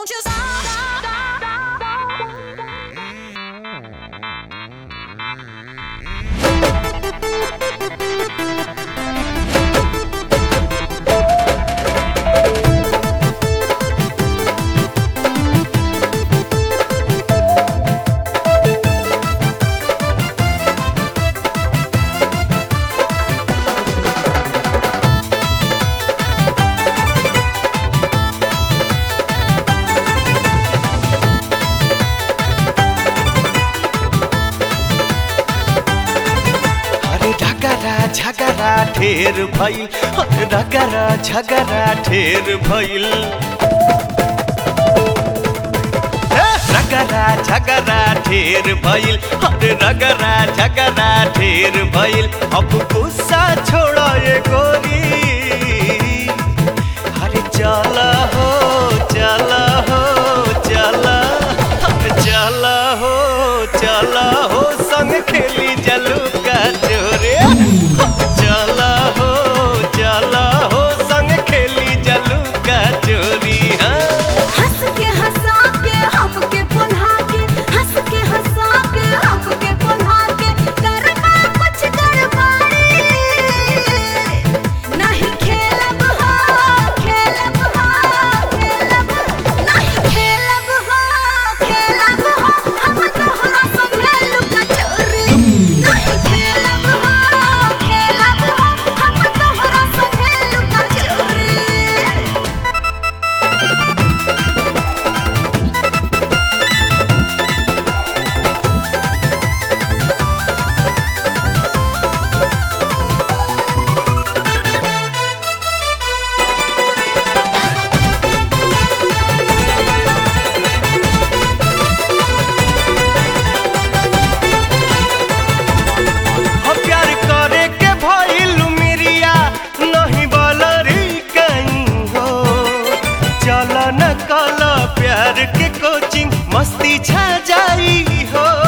Won't you stop? अरे ढकरा झगरा ढेर भइल अरे ढकरा झगरा ढेर भइल ए, रगरा झगरा ढेर भइल अरे रगरा झगरा ढेर भइल अब गुस्सा छोड़ ये गोरी अरे चल हो चल हो चल अरे चल हो चल हो संग खेली जलू का चोरे चल हो चल हो संग खेली जलू का चोरी हाँ हंस के हंसा के हमके पुन्हा के हंस के हंसा के हमके पुन्हा के करना कुछ गड़बड़ी नहीं खेलब हो खेलब हो खेलब नहीं खेलब हो खेलब हो हम तोहरा संगे लुका चोरी नहीं खेलब हो खेलब हो हम तोहरा संगे लुका चोरी हो प्यार करे के भइल मिरिया नहीं बलरी कहीं हो चल न कल प्यार के कोचिंग मस्ती छा जाई हो